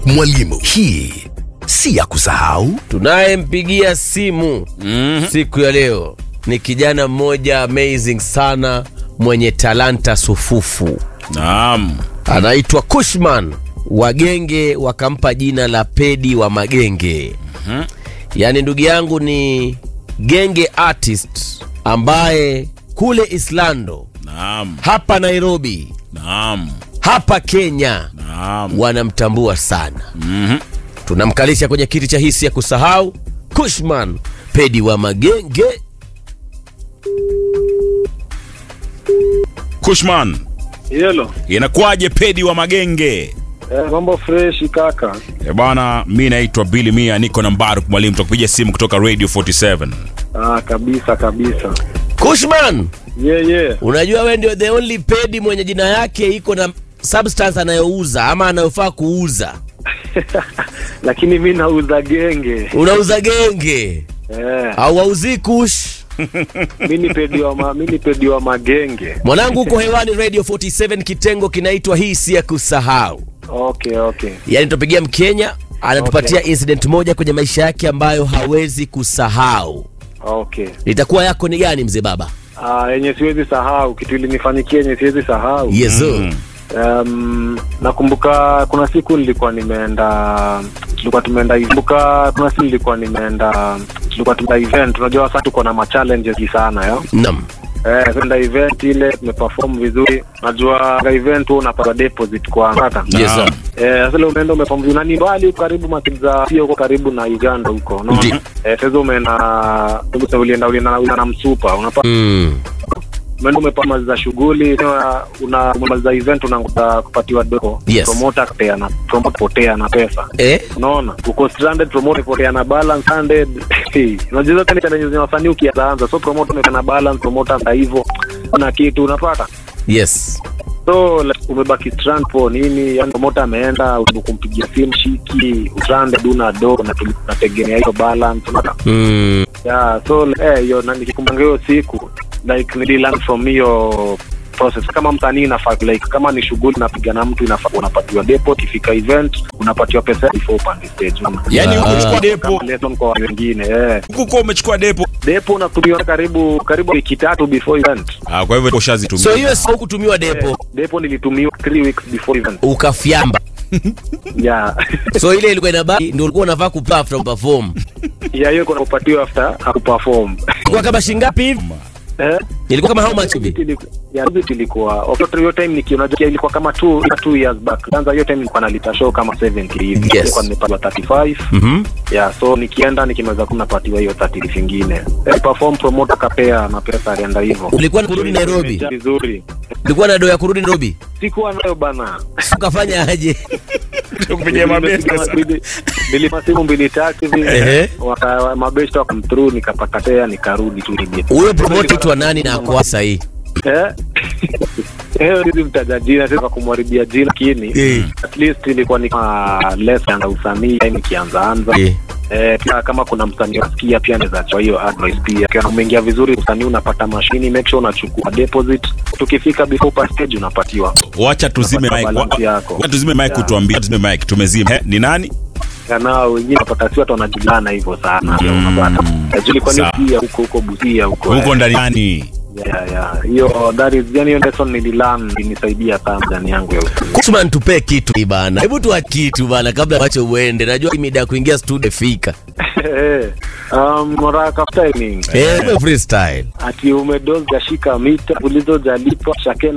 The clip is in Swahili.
Mwalimu, hii si ya kusahau. Tunayempigia simu Mhm. siku ya leo ni kijana mmoja amazing sana mwenye talanta sufufu, Naam. anaitwa Kushman. Wagenge wakampa jina la Pedi wa Magenge. Yaani ndugu yangu ni genge artist ambaye kule Islando, Naam. hapa Nairobi, Naam. hapa Kenya Naam. wanamtambua sana. Mhm. Tunamkalisha kwenye kiti cha hisi ya kusahau Kushman Pedi wa Magenge. Kushman, Yelo. inakuwaje pedi wa magenge? Eh, mambo fresh kaka. E bwana, mi naitwa Billy Mia, niko na Mbaruk Mwalimu, tutakupigia simu kutoka Radio 47. Ah, kabisa kabisa. Kushman, Yeah, yeah. unajua we ndio the only pedi mwenye jina yake iko na substance anayouza ama anayofaa kuuza. Lakini mi nauza genge. Unauza genge Eh, au wauzii kush? mi ni pedi wa ma, mi ni pedi wa magenge. Mwanangu, uko hewani Radio 47, kitengo kinaitwa hii si ya kusahau. Okay, okay. Yaani tunapigia Mkenya anatupatia incident moja kwenye maisha yake ambayo hawezi kusahau. Okay. Itakuwa yako ni gani mzee baba? Ah, yenye siwezi sahau kitu ilinifanyikia yenye siwezi sahau. Yezo. Mm. Um, nakumbuka kuna siku nilikuwa nimeenda tulikuwa tumeenda kumbuka kuna siku nilikuwa nimeenda tulikuwa tumeenda event unajua sasa tuko na ma challenges sana yo Naam. Eh, kwenda event ile tumeperform vizuri. Najua kwa event huwa unapata deposit kwa hata. Yes, sir. Eh, sasa leo umeenda umeperform vizuri. Na ni mbali huko karibu matinza sio huko karibu na Uganda huko. Unaona? Ndi. Eh, sasa umeenda ulienda ulienda ulienda ulienda na msupa. Unapata Mm. umeenda umepamaliza shughuli una una umemaliza event unaanguka kupatiwa doko. Yes. Promoter kutea na promoter potea na pesa. Eh? Unaona? Uko stranded promoter potea na balance stranded. Unajua zote ni challenge za wasanii ukianza. So promoter umekaa na balance promoter na hivyo. Kuna kitu unapata. Yes. So like, umebaki strand po nini? Yani promoter ameenda usibu kumpigia simu shiki, stranded una do na tuli- tunategemea hiyo balance. Unapata? Mm. Yeah, so like, eh hiyo na nikikumbuka hiyo siku like nili learn from hiyo process kama msanii inafaa like kama ni shughuli napiga na mtu inafaa unapatiwa depo ikifika event unapatiwa pesa before upande stage unaona? Yaani huko Ah. umechukua depo, kama lesson kwa wengine eh huko kwa umechukua depo. depo unakuliwa karibu karibu wiki tatu before event Ah, kwa hivyo ushazitumia. So hiyo sio kutumiwa depo eh, depo nilitumiwa 3 weeks before event ukafyamba. yeah So ile ilikuwa inabaki ndio ulikuwa unavaa kupa after perform. ya hiyo kuna kupatiwa after akuperform Kwa kama shingapi hivi? eh Ilikuwa kama how much hivi? Iliku- ya visit ilikuwa of hiyo time nikiona ilikuwa kama 2 2 years back kwanza hiyo time nilikuwa nalita show kama 70 hivi Yes. nilikuwa nimepatiwa 35 Mhm. yeah so nikienda nikimaliza kuna napatiwa hiyo 30 vingine eh, perform promoter kapea na pesa alienda hivyo Ulikuwa ni kurudi Nairobi. Imejaa vizuri Ulikuwa na doa ya kurudi Nairobi. sikuwa nayo bana Ukafanya aje? Kupigia mabeste sana. nilipa simu mbili tatu hivi Ehe. waka mabeshta wakamthrough nikapata tea nikarudi tu nibie Huyo promote tu wa nani na kwa sahi? Eh? Eh, hizi mtaja jina sasa kumharibia jina lakini Eh. at least ilikuwa ni kama lesson ya usanii time ikianza anza Eh. eh, pia kama kuna msanii unasikia pia anaweza toa hiyo advice pia kama umeingia vizuri usanii unapata mashini make sure unachukua deposit tukifika before pa stage unapatiwa Wacha tuzime Unapata mic. balance Wa- yako. Wacha tuzime mic Yeah. utuambie. Tuzime mic. Tumezima. Eh, ni nani? nao wengine unapata si watu wanajulana hivyo sana Mm. unapata najuli kwani Sawa. pia huko huko Busia huko Huko eh. ndani nani? yeah, yeah. hiyo that is yani hiyo lesson nililearn ilisaidia sana ndani yangu ya usanii Kushman tupe kitu bana. Hebu tuwa kitu bana kabla wacho uende. Najua hii mida ya kuingia studio fika. Eh, um, Moraka timing Eh, freestyle. ati umedoza shika mita ulizojalipa shakena